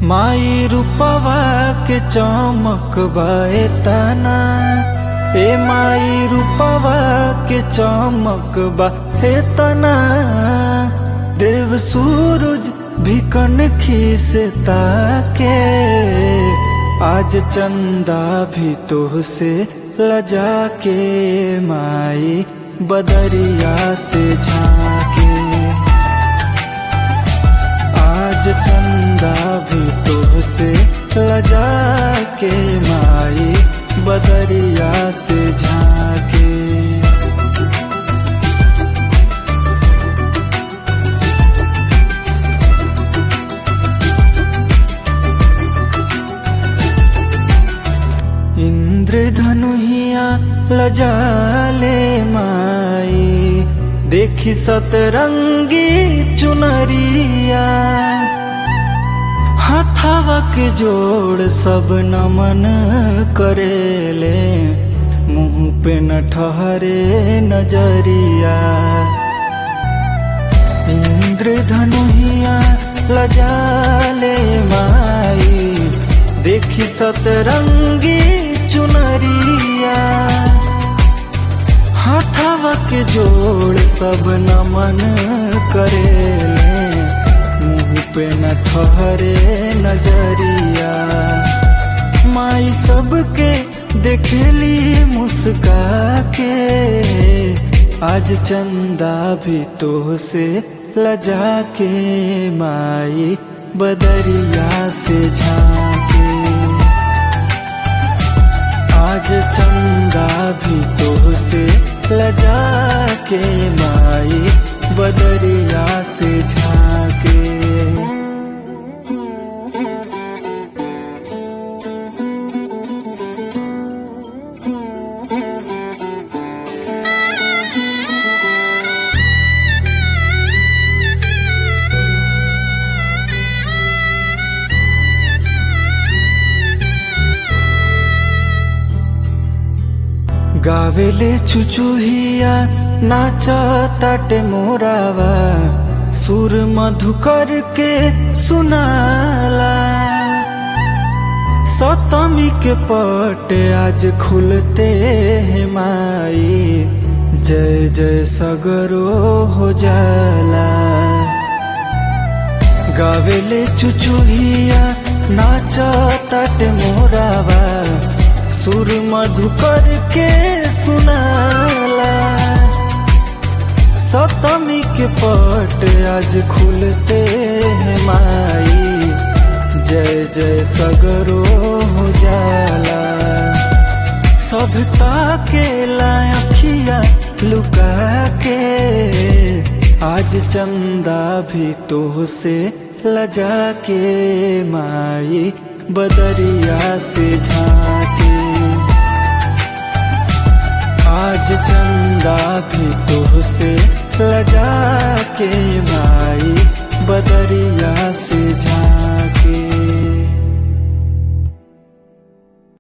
माई रूपवा के चमक बाए तना ए माई रूपवा के चमक बा हे तना देव सूरज भी कनखी से ताके आज चंदा भी तो से लजा के माई बदरिया से झाके आज चंदा भी तो से लजा के माई बदरिया से झाके इंद्रधनुहिया लजाले माई देखी सतरंगी चुनरिया हाथावा के जोड़ सब नमन करेले मुंह पे न ठहरे नजरिया इंद्रधनुहिया लजाले माई देखी सतरंगी चुनरिया हाथावा के जोड़ सब नमन करेले मुंह पे न ठहरे नजरिया माई सबके देखेली मुस्का के आज चंदा भी तो से लजा के माई बदरिया से झाके आज चंदा भी तो से लजा के माई बदरिया से झाके गावेले चुचुहिया नाच ताटे मोरावा सुर मधुकर के सुनाला सतमी के पट आज खुलते हैं माई जय जय सगरो हो जाला गावेले चुचुहिया नाच ताटे मोरावा सुर मधुकर के सुनाला सतमी के पट आज खुलते हैं माई जय जय सगरो हो जाला सभता के लाखिया लुका के आज चंदा भी तो से लजा के माई बदरिया से झाके आज चंदा भी तो से लजा के माई बदरिया से झा